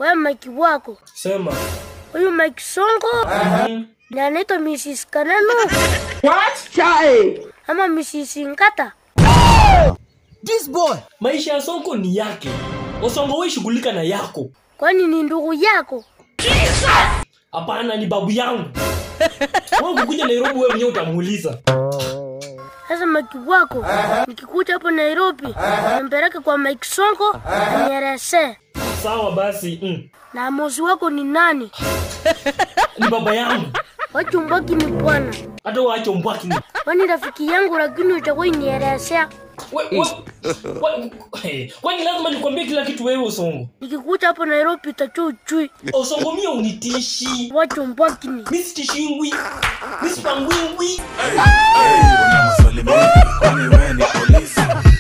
wewe Mike wako Sema. huyu Mike Songo Mhm. na anaitwa Mrs. Kananu Chai. ama Mrs. Nkata. This boy. Maisha ya Sonko ni yake. Osongo wewe shughulika na yako. Kwani ni ndugu yako? Hapana, ni babu yangu. Wewe ukikuja Nairobi wewe mwenyewe utamuuliza. Sasa Mike wako nikikuja hapo Nairobi nimpeleke kwa Mike Songo anielezee. Sawa basi. Mm. Na amosi wako ni nani? Ni baba yangu. Wachumbaki ni bwana. Hata waache mbwaki ni. Kwani rafiki yangu lakini utakuwa nielezea. We, we, we, hey, kwani lazima nikwambie kila kitu wewe Osongo? Nikikuja hapo Nairobi utachuo uchui. Osongo mie unitishi. Wachumbaki ni. Mi sitishingwi. Mi sipangwingwi. Una maswali mengi, kwani wewe ni polisi?